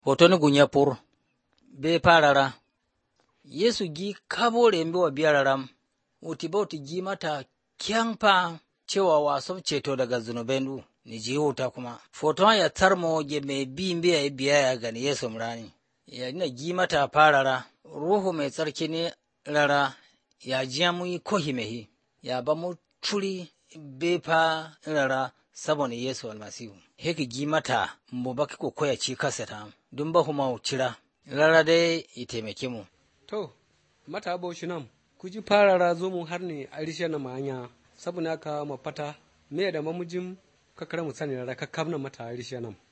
Hoton gunya pur, be parara, Yesu gi kabore mbe wa biyararam, uti bauti gi mata kyangpa cewa wasan ceto daga zunubendu, ni ji huta kuma. Foton ya tarmo ge mai bi mbe ya biya ya gani Yesu mrani. Ya na gi mata parara, Ruhu mai tsarki ne rara, ya jiya mu yi kohimehi, ya ba mu turi befa rara sabon Yesu almasihu. Heki gi mata mu baki ko koya ci kasata, dun ba kuma cira, rara dai ya taimake mu. To, mata baushi nan, ku ji farara zo mu har ne a rishe na manya, saboda haka mafata, me da mamujin kakar mu sani rara kakkam na mata a rishe nan.